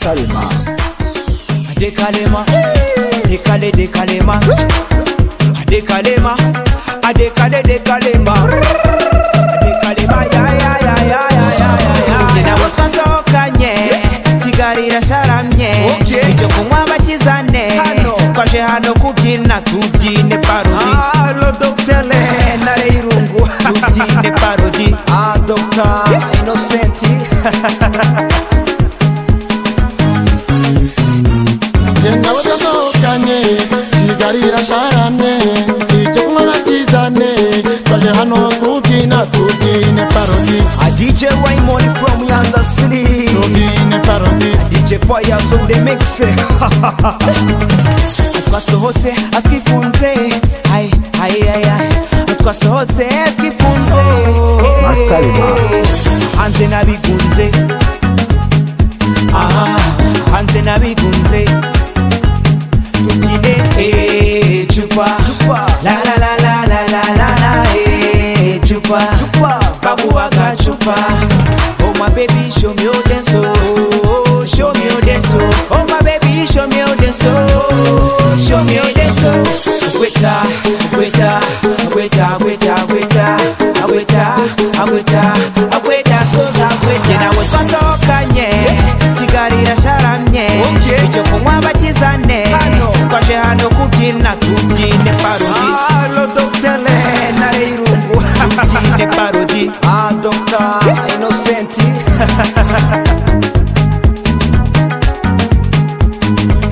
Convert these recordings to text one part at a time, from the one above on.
Kalema. Ade Kalema, de Kale de Kalema, Ade Kalema, Ade Kale de Kalema, Ade Kalema ya ya ya ya ya ya ya ya. Ugenda wakasookanye kigali rasharamye Okay. icyo kunywa bakizane Hano. twaje hano kubyina tubyine parodi Alo doktele nare irungu. tubyine parodi Ah dokta Innocenti. genda badasohokanye kigali irasharamye icyo kunywa bakizane twaje hano kubyina tubyine parodi DJ Raymond from Yanza City. tubyine parodi DJ Pius on the mix. twasohotse atwifunze hai hai hai hai twasohotse atwifunze Master Lima. hanze nabigunze aha hanze nabigunze tubyine eh, cupa Cupa. la la la la la la la la eh, cupa Cupa. babuwaga cupa oh my baby show me your dance oh show me your dance oh oh my baby show me your dance oh show me your dance oh weta weta weta weta weta weta weta weta soza weta na weta sokanye kigali rasharamye Okay. icyo kunywa bakizane Hano. twaje hano kubyina tubyine parodi Alo doktele nare irungu. tubyine parodi Ah dokta Innocenti.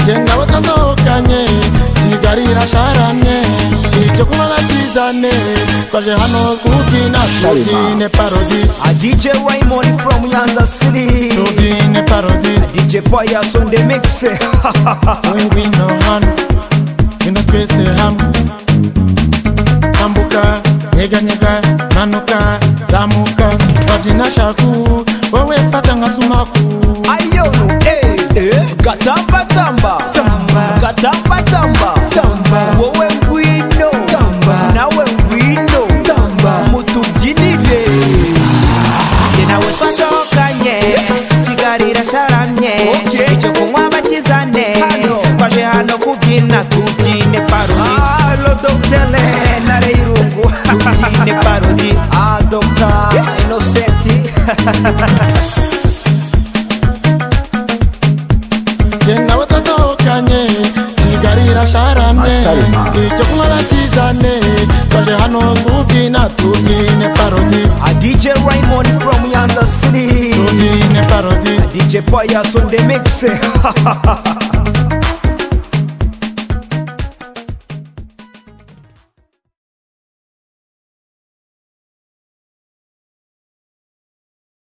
genda badasohokanye kigali irasharamye icyo kunywa bakizane twaje hano kubyina tubyine parodi A DJ Raymond from Yanza City. tubyine parodi DJ Pius on the mix. wowe ngwino hano ngwino twese hamwe tambuka nyeganyega manuka zamuka wabyina shaku wowe fata nka sumaku Ayonu, eh, eh. Gatamba tamba, Tamba. Gatamba tamba, Tamba. Wowe ngwino, Tamba. Nawe ngwino, Tamba. Mutubyinire. Jye nawe twasohokanye kigali irasharamye Okay. icyo kunywa bakizane Hano. twaje hano kubyina tubyine parodi Alo doktele nare irungu. tubyine parodi Ah dokta Innocenti. genda batasohokanye kigali irasharamye Astarima. icyo kunywa bakizane twaje hano kubyina tubyine parodi A DJ Raymond from Yanza City. tubyine parodi DJ Pius on the mix.